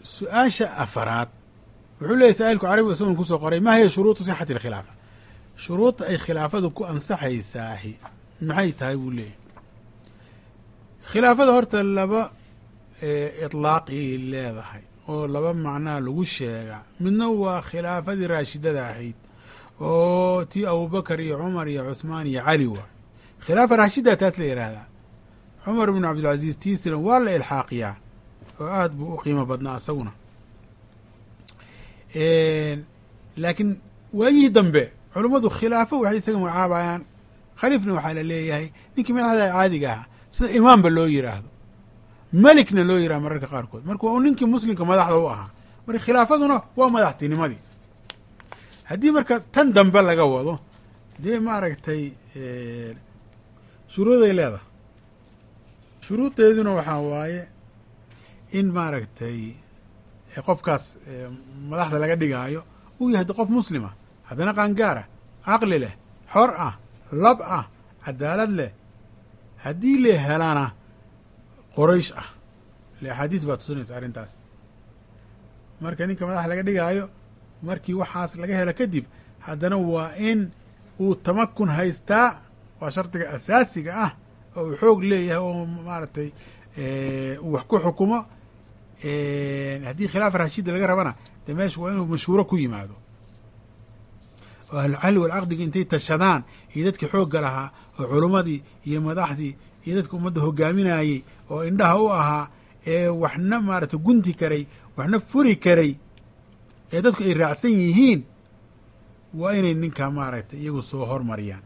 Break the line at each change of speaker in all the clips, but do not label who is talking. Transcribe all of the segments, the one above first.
su-aasha afaraad wuxuu leeyahy saailku carabiga isagun kusoo qoray ma hiya shuruudu sixati alkhilaafa shuruudda ay khilaafadu ku ansaxaysaahi maxay tahay buu leeyahy khilaafada horta laba itlaaqii leedahay oo laba macnaa lagu sheega midna waa khilaafadii raashidada ahayd oo tii abubakar iyo cumar iyo cuhmaan iyo cali waay khilaafa raashida taas la yidhaahdaa cumar bnu cabdilcaziiz tiisina waa la ilxaaqiyaa oo aada buu u qiimo badnaa isaguna laakiin waayihii dambe culummadu khilaafo waxay isaga magacaabayaan khaliifna waxaa la leeyahay ninkii madaxda caadiga ahaa sida imaamba loo yiraahdo melikna loo yiraha mararka qaarkood marka waa u ninkii muslimka madaxda u ahaa marka khilaafaduna waa madaxtinimadii haddii marka tan dambe laga wado dee maaragtay shuruuday leedahay shuruudeeduna waxaa waaye in maaragtay qofkaas madaxda laga dhigaayo uu yahay qof muslima haddana qaangaara caqli leh xor ah lab ah cadaalad leh haddii la helana qoraysh ah le axaadiis baa tusinaysa arrintaas marka ninka madaxa laga dhigaayo markii waxaas laga helo kadib haddana waa in uu tamakun haystaa waa shardiga asaasiga ah oo uu xoog leeyahay oo maaragtay uu wax ku xukumo haddii khilaafa rashiida laga rabana dee meesha waa inuu mashhuuro ku yimaado oo ahlucalli walcaqdiga intay tashadaan iyo dadkii xoogga lahaa oo culummadii iyo madaxdii iyo dadka ummadda hogaaminayey oo indhaha u ahaa ee waxna maaragtay gunti karay waxna furi karay ee dadku ay raacsan yihiin waa inay ninkaa maaragtay iyagu soo hormariyaan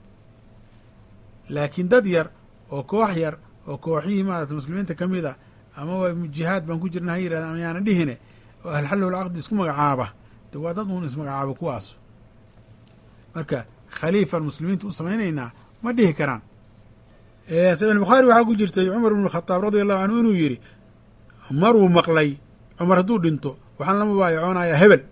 laakiin dad yar oo koox yar oo kooxihii maarata muslimiinta ka mid a ama waa jihaad baan ku jirna ha yirahda ama yaana dhihine oo ahlxalli walcaqdi isku magacaaba de waa dad uun ismagacaabo kuwaas marka khaliifaan muslimiinta u samaynaynaa ma dhihi karaan saxiix bukhaari waxaa ku jirtay cumar bnu khadaab radia allahu canhu inuu yidhi maruu maqlay cumar hadduu dhinto waxaan la mubaayacoonayaa hebel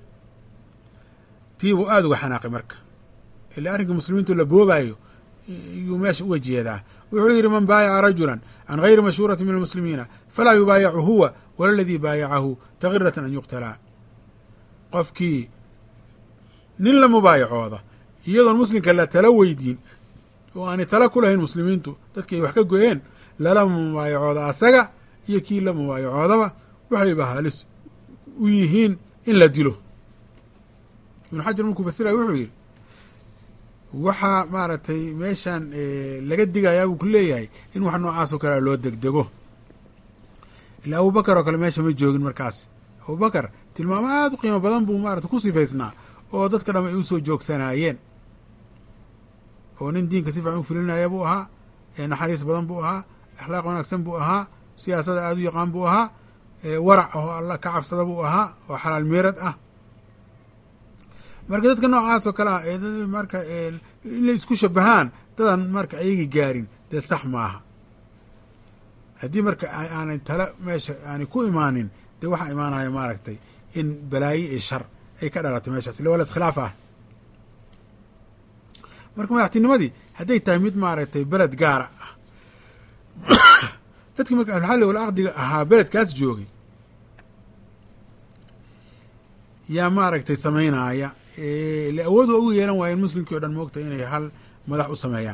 tii buu aada uga xanaaqay marka ilaa arrinkii muslimiintu la boobaayo yuu meesha uga jeedaa wuxuu yidhi man baayaca rajulan can gayri mashhuurati min almuslimiina falaa yubaayacu huwa wala aladii baayacahu takiratan an yuqtalaa qofkii nin la mubaayacooda iyadoon muslimka la tala weydiin oo aanay tala ku lahayn muslimiintu dadki ay wax ka goyeen lala mubaayacooda asaga iyo kii la mubaayacoodaba waxayba halis u yihiin in la dilo ibnu xajar markuu fasiraya wuxuu yidhi waxaa maaragtay meeshan laga digayaa buu ku leeyahay in wax noocaas oo kalea loo degdego ila abubakar oo kale meesha ma joogin markaas abubakar tilmaamo aada u qiimo badan buu maarata ku sifaysnaa oo dadka dham ay u soo joogsanaayeen oo nin diinka si fiican u fulinaya buu ahaa naxariis badan buu ahaa akhlaaq wanaagsan buu ahaa siyaasada aada u yaqaan buu ahaa warac oo alla ka cabsada buu ahaa oo xalaal meerad ah marka dadka noocaas oo kale ah marka inay isku shabahaan dadan marka ayagi gaarin dee sax maaha haddii marka aanay tala meesha aanay ku imaanin dee waxaa imaanaya maaragtay in balaayo iyo shar ay ka dhalatay meeshaas ille waa la iskhilaaf ah marka madaxtinimadii hadday tahay mid maaragtay beled gaara ah dadkii marka ahluxalli walcaqdiga ahaa beledkaas joogay yaa maaragtay samaynaaya le awood waa ugu yeelan waayeen muslimkii o dhan moogta inay hal madax u sameeyaan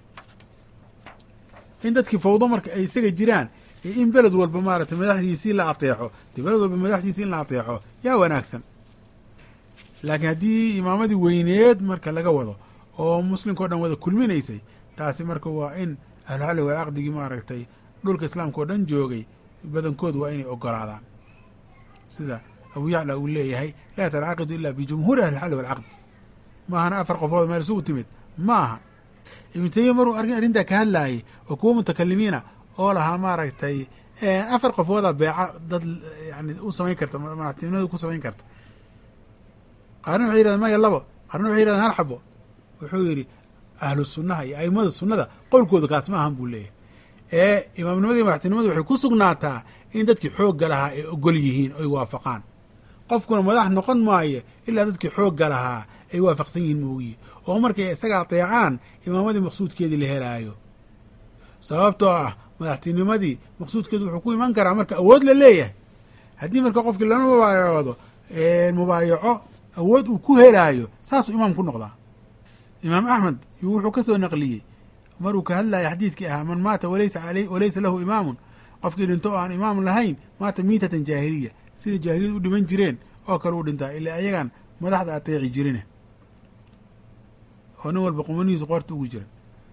in dadkii fawdo marka ay isaga jiraan in beled walba maaragtay madaxdiisii la ateexo dee beled walba madaxdiisii in la ateexo yaa wanaagsan laakiin haddii imaamadii weyneed marka laga wado oo muslimka o dhan wada kulminaysay taasi marka waa in ahluxalli walcaqdigii maaragtay dhulka islaamka oo dhan joogay badankood waa inay ogolaadaan sida abu yacla uu leeyahay laa tancaqidu ila bijumhuuri ahlixalli walcaqdi maahana afar qofood meel isugu timid ma aha ibnu taymiya maruu arrintaa ka hadlaayay oo kuwa mutakalimiina oo lahaa maaragtay afar qofooda beeca dad yani u samayn karta madaxtinimada ku samayn karta qaarna waxay yidhahdeen maya labo qaarna waxay yidhahdeen hal xabo wuxuu yidhi ahlu sunnaha iyo aimada sunnada qowlkooda kaas ma ahan buu leeyahay ee imaamnimadii madaxtinimadu waxay ku sugnaataa in dadkii xoogga lahaa ay ogol yihiin oy waafaqaan qofkuna madax noqon maayo ilaa dadkii xoogga lahaa ay waafaqsan yihiin moogiye oo markay isaga ateecaan imaamadii maqsuudkeedii la helaayo sababtoo ah madaxtinimadii maqsuudkeedu wuxuu ku iman karaa marka awood la leeyahay haddii marka qofkii lama mubaayacoodo mubaayaco awood uu ku helaayo saasuu imaam ku noqdaa imaam axmed yuu wuxuu ka soo naqliyey maruu ka hadlaya xadiidkii ahaa man maata walaysa aley walaysa lahu imaamun qofkii dhinto oo aan imaam lahayn maata miitatan jaahiliya sida jaahiliyad u dhiman jireen oo kale u dhintaa ilaa ayagaan madaxda ateeci jirine oo nin walba qumanihiisu qoorta ugu jira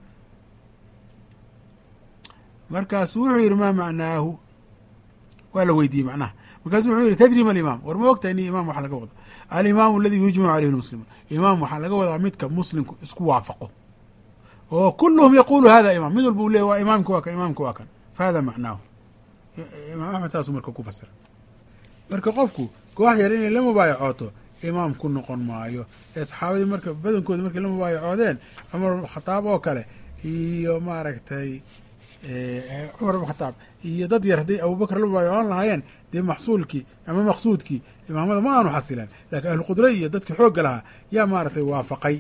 markaasu wuxuu yidhi maa macnaahu waa la weydiiyey macnaha markaasu wuxuu yidhi tadri ma alimaam war ma ogtahay ni imaam waxa laga wado alimaamu aladi yujmacu caleyhi lmuslimuun imaam waxaa laga wadaa midka muslimku isku waafaqo oo kuluhum yaqulu hada imaam mid walba uu leey waa imaamka waa kan imaamka waa kan fa hada macnaahu imaam axmed saasuu marka ku fasira marka qofku koox yar inay la mubaayacooto imaam ku noqon maayo ee saxaabadii marka badankooda markay la mubaayacoodeen cumar khataab oo kale iyo maaragtay cumar ibn khataab iyo dad yar hadday abubakr la mubaayacoon lahaayeen dee maxsuulkii ama maqsuudkii imaamada ma aanu xasileen laakiin ahluqudra iyo dadkii xoogga lahaa yaa maaragtay waafaqay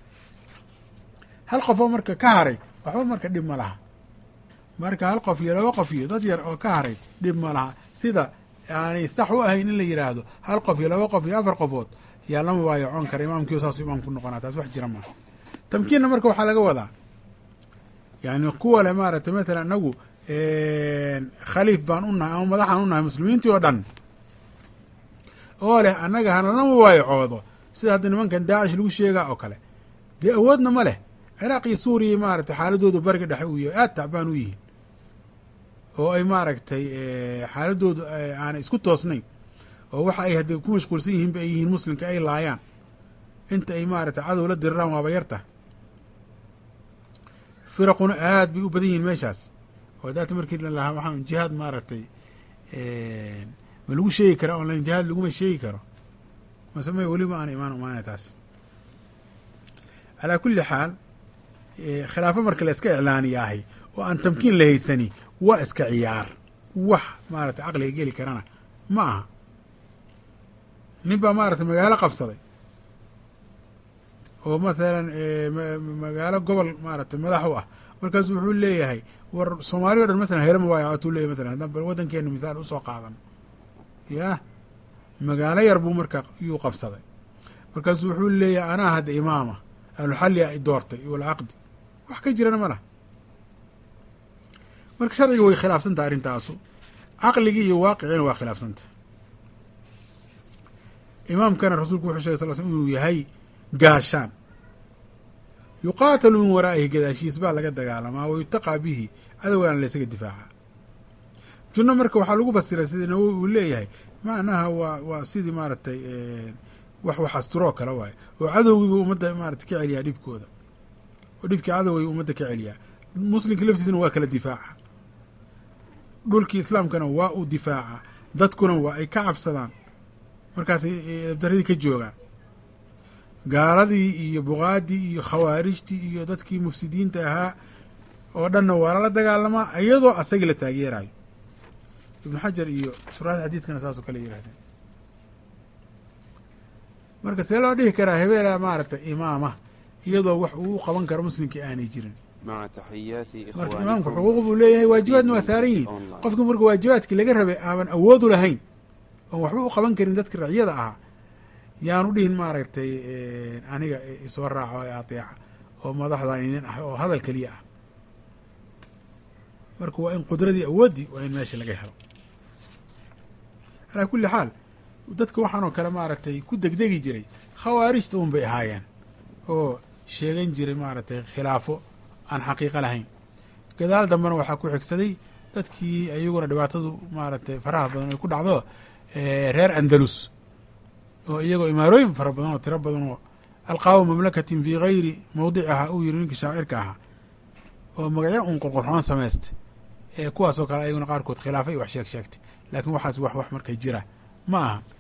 hal qof oo marka ka haray waxba marka dhib ma laha marka hal qof iyo laba qof iyo dad yar oo ka haray dhib ma laha sida aanay sax u ahayn in la yidhaahdo hal qof iyo laba qof iyo afar qofood yaa la mubaayacoon kara imaamkiio saasuu imaam ku noqonaa taas wax jira maaha tamkiinna marka waxaa laga wadaa yani kuwa le maaragtay matalan inagu khaliif baan u nahay ama madaxaan u nahay muslimiintii oo dhan oo leh annaga hanala mubaayacoodo sida hadda nimankan daacish lagu sheegaa oo kale dee awoodna ma leh ciraaq iyo suuriya maaragtay xaaladoodu bariga dhexe uu yahay aada tacbaan u yihiin oo ay maaragtay xaaladoodu aanay isku toosnayn oo waxa ay hadday ku mashquulsan yihiinba ay yihiin muslimka ay laayaan inta ay maaragtay cadow la diriraan waaba yarta firaquna aad bay u badan yihiin meeshaas oo daata markii lalahaa waxaan jihaad maaragtay ma lagu sheegi karaa online jihaad laguma sheegi karo mase may weliba aan imaan umaanay taas calaa kulli xaal khilaafo marka la iska iclaaniyaahay oo aan tamkiin la haysani waa iska ciyaar wax maaragtay caqliga geli karana ma aha nin baa maaragtay magaalo qabsaday oo mathalan magaalo gobol maaragtay madax u ah markaasu wuxuu leeyahay war soomaaliya o dhan matalan hela mubaayacatuu leeyahy matalan haddaan bal waddankeena misaal usoo qaadan yah magaalo yar buu marka yuu qabsaday markaasu wuxuu leeyahay anaa hadda imaama ahluxalli a i doortay walcaqdi wax ka jirana ma lah marka sharciga way khilaafsantaha arrintaasu caqligii iyo waaqiciina waa khilaafsanta imaamkana rasuulku wuxuu shegay sal sl inuu yahay gaashaan yuqaatalu min waraa'ihi gadaashiis baa laga dagaalamaa wa yutaqaa bihi cadowgaana laysaga difaaca junno marka waxaa lagu fasiray sida nawowi uu leeyahay macnaha waa waa sidii maaragtay wax wax asturoo kale waaye oo cadowgiibuu ummadda maarata ka celiyaa dhibkooda oo dhibkii cadowgay ummadda ka celiyaa muslimka laftiisana waa kala difaaca dhulkii islaamkana waa uu difaaca dadkuna waa ay ka cabsadaan markaasay dabdaradii ka joogaan gaaladii iyo buqaadii iyo khawaarijtii iyo dadkii mufsidiinta ahaa oo dhanna waa lala dagaalamaa iyadoo asagii la taageerayo ibnu xajar iyo shuraxda xadiidkana saasoo kale yirahdeen marka see loo dhihi karaa hebeela maaragtay imaama iyadoo wax uu u qaban karo muslimkii aanay jirin marka imaamku xuquuq buu leeyahay waajibaadna waa saaran yihin qofkii marka waajibaadkii laga rabay aaban awoodu lahayn oon waxba u qaban karin dadka racyada ahaa yaanu dhihin maaragtay aniga isoo raaco ee ateeca oo madaxdan idin ah oo hadal keliya ah marka waa in qudradii awooddii waa in meesha laga helo calaa kulli xaal dadka waxaanoo kale maaragtay ku degdegi jiray khawaarijta un bay ahaayeen oo sheegan jiray maaragtay khilaafo aan xaqiiqo lahayn gadaal dambena waxaa ku xigsaday dadkii iyaguna dhibaatadu maaragtay faraha badan ay ku dhacdo reer andalus oo iyagoo imaarooyin fara badan oo tiro badan oo alqaawu mamlakatin fii gayri mawdicihaa uu yiri ninkii shaacirka ahaa oo magacyo un qorqorxoon samaystay ee kuwaasoo kale ayaguna qaarkood khilaafay wax sheeg sheegtay laakiin waxaas wax wax markay jira ma aha